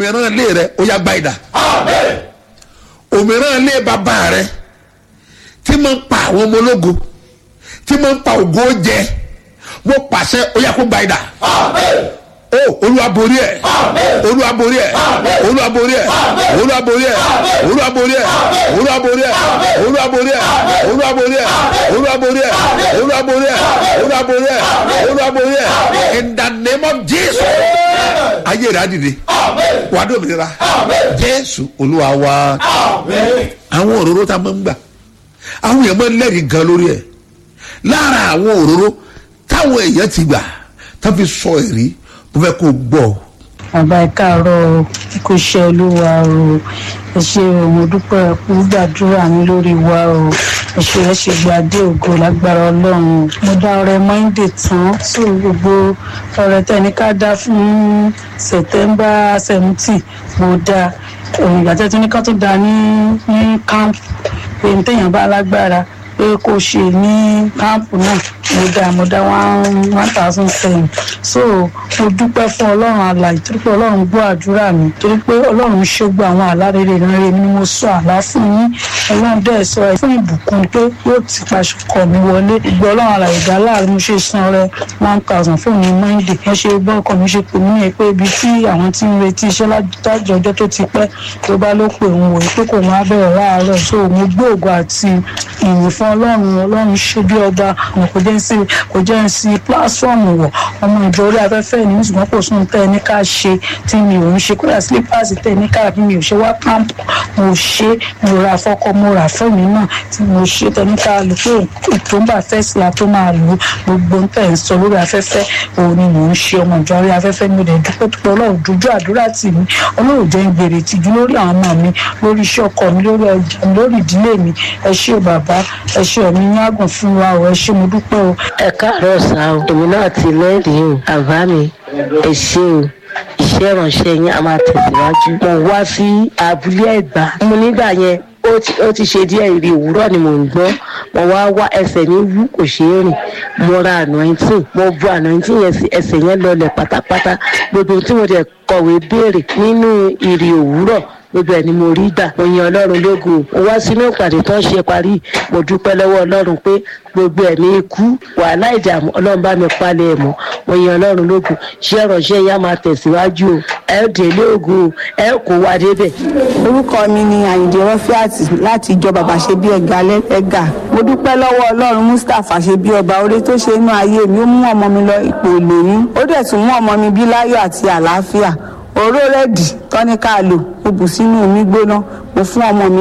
òmíràn ilé rẹ ó yá gba ìdá òmíràn ilé bàbá rẹ tí mo ń pa àwọn ọmọ ológo tí mo ń pa ògo jẹ mo pàṣẹ ó yá kó gba ìdá o olúwa borí ẹ olúwa borí ẹ olúwa borí ẹ olúwa borí ẹ olúwa borí ẹ olúwa borí ẹ olúwa borí ẹ olúwa borí ẹ olúwa borí ẹ olúwa borí ẹ olúwa borí ẹ olúwa borí ẹ in the name of jesus ayé rẹ adìde wà á dòmìnira jésù olúwa wa àwọn òróró tá a máa ń gbà àwọn èèyàn máa ń lẹ́rìí gan lórí ẹ̀ lára àwọn òróró táwọn èèyàn ti gbà tá fi sọ ẹ̀rí mo fẹ́ kó o gbọ́ ọ. bàbá ẹ káàárọ̀ o kò ṣe olúwa o ẹ ṣe o mo dúpẹ́ kú gbàdúrà mi lórí wa o ẹ ṣe ẹ ṣe gbàdé ògo lágbára ọlọ́run mo dá ọrẹ mọ́ńdè tán sí gbogbo ọrẹ tẹni ká dá fún sẹ̀tẹ́mbà seventeen mo dá ìgbà tẹ́tí ní ká tó dá ní ní camp pé ní téèyàn bá lágbára pé kò ṣe ní káàpù náà mo dá mo dá one one thousand seven so mo dúpẹ́ fún ọlọ́run àlàyé torí pé ọlọ́run gbọ́ àdúrà mi torí pé ọlọ́run ṣógbó àwọn àlá rere rere ni mo sọ àlá fún yín ọlọ́run dẹ̀ sọ ẹ fún ìbùkún pé yóò ti paṣọ kọ̀ mí wọlé ìgbọ́ ọlọ́run àlàyé ìgbà láàrin mo ṣe san rẹ one thousand fún mi monday wọ́n ṣe gbọ́ ọkọ mi ṣe pè mí yẹn pé ibi tí àwọn tí ń retí iṣẹ́ lájọ ọjọ́ tó ti pẹ́ tó bá ló pè òun wòye pé kò máa bẹ̀rẹ̀ láàárọ̀ so mo gbé ògo àti ìyìn fún ọlọ́run ọlọ́run ṣe bí ọba àwọn kò jẹ́ sí kò jẹ́ sí pílásọ̀mù wọ̀ ọmọ ìjọ orí afẹ́fẹ́ ní ṣùgbọ́n kò sún tẹ́ ẹ ní ká ṣe tí mi ò ń ṣe kódà sílípàsì tẹ́ ẹ ní ká bí mi ò ṣe wá kámpù mo ṣe mo ra fọ́kọ mo rà fún mi náà tí mo ṣe tẹ́ ní ká lò pé ìtòǹbà fẹ́sì la tó máa lò gbogbo ń tẹ̀ ń sọ lórí afẹ́fẹ́ òun ni mò ń ṣe ọmọ ìjọ orí afẹ́fẹ́ mi ò dẹ̀ dúpẹ́ dúpẹ́ ọlọ́run dojú àdúrà tì mí ọlọ́run jẹ́ ń gbèrè tìjú lórí àwọn ọmọ mi lórí iṣẹ́ ọkọ mi lórí ọjà mi lórí ìdílé mi ẹ ṣé o bàbá ẹ ṣé ọ̀mí yín àgùn fún wa o ẹ ṣé mo dúpẹ́ o. ẹ káàárọ̀ sá o èmi náà ti lẹ́rìí o àbá mi ẹ ṣé o iṣẹ́ ìránṣẹ́ yín a máa tẹ̀síwájú. mo wá sí abúlé ẹ̀gbá mo nígbà yẹn ó ti ó ti ṣe díẹ̀ ìrì òwúrọ̀ ni mò ń gbọ́ mo wá wá ẹsẹ̀ ní wú kò ṣeé rìn mo ra anointing mo bu anointing yẹn sí ẹsẹ̀ yẹn lọlẹ̀ pátápátá gbogbo tí mo dẹ̀ kọ̀wé béèrè nínú ìrì òwúrọ̀ gbogbo ẹ̀ ni mo rí gbà mo yan ọlọ́run lógo mo wá sínú ìpàdé tó ń ṣe parí mo dúpẹ́ lọ́wọ́ ọlọ́run pé gbogbo ẹ̀ ní ikú wàhálà ìdààmú ọlọ́run bá mi palẹ̀ ẹ̀ mọ́ mo yan ọlọ́run lógo ṣé ìránṣẹ́ yá máa tẹ̀síwájú o ẹ ó délé ògo o ẹ ó kó wa débẹ̀. orúkọ mi ni àyìndé rọfíàtì láti ìjọ bàbá ṣe bí ẹga lẹgà mo dúpẹ́ lọ́wọ́ ọlọ́run mustapha ṣe bí ọba orí tó ṣe inú ayé mi ó mú ọmọ mi lọ ipò ìlóyún ó dẹ̀ tún mú ọmọ mi bí láyọ̀ àti àlàáfíà òró rẹ́dì tọ́níkà lò mo bù sínú omi gbóná mo fún ọmọ mi